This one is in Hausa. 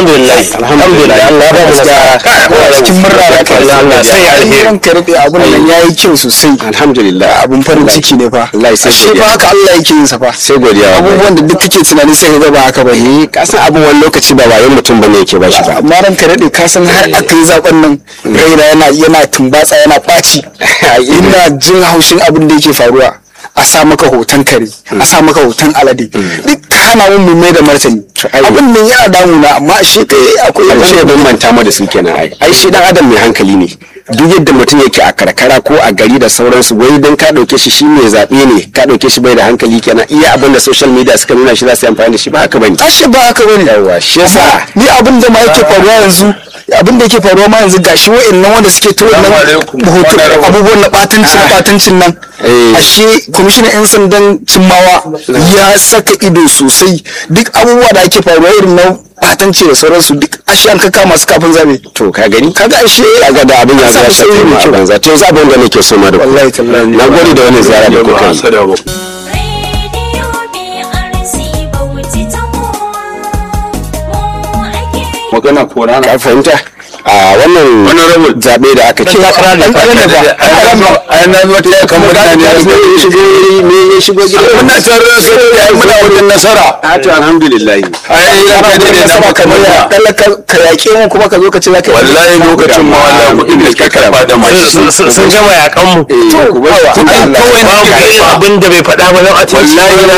alhamdulillah alhamdulillah Allah ya ba mu nasara cikin murna da kai Allah sai ya alheri ran ka rade abun nan yayi kyau sosai alhamdulillah abun farin ciki ne fa Allah ya sai ashe godiya. ba haka Allah yake yin sa fa sai godiya wallahi. abubuwan da duk kake tunani sai ka ga ba haka ba ne ka san abin wani lokaci ba wayan mutum bane yake ba shi ba amma ran ka rade ka san har aka yi zaben nan raina yana yana tumbatsa yana ɓaci ina jin haushin abin da yake faruwa a sa maka hoton kare a sa maka hoton alade duk ka hana mun mu mai da martani abin nan yana damuna amma shi kai akwai abin da ya bambanta mu da su kenan ai ai shi dan adam mai hankali ne duk yadda mutum yake a karkara ko a gari da sauransu wai dan ka dauke shi shi mai zabe ne ka dauke shi bai da hankali kenan iya abin da social media suka nuna shi za su yi amfani da shi ba haka bane ashe ba haka bane yawa shi yasa ni abin da ma yake faruwa yanzu abin da yake faruwa ma yanzu gashi wa'annan wanda suke tura nan hoto abubuwan na batancin batancin nan Eh. ashe kwamishinan yan sandan cimmawa ya saka ido sosai duk abubuwa da ake faruwa irin na batanci da sauransu duk ashe an kaka masu kafin zabe to ka gani kaga ashe kaga da abin ya an zo ya samu shafe sauyi mu mai a kyau banza to yanzu abin da nake so ma da ku wallahi tallahi na gode da wannan ziyara da kuka yi Radio BRC Bauchi ta mu ake magana ko rana ka fahimta a wannan zabe da aka ce takara ne. Ɗan ƙarami ne ba ai na zo ta kan mutane ya ya shigo ya shigo me ya shigo gida muna tare da kai ai muna wajen nasara a to alhamdulillah ai ya kai da na maka kamar ya kalla ka- ka yaƙe mu kuma ka zo ka ce za ka yi wallahi lokacin ma wallahi kuɗin da ka karba da mai Sun- sun sun gama yakan mu eh ku bar kawai Allah babu abin da bai faɗa ba don a ce wallahi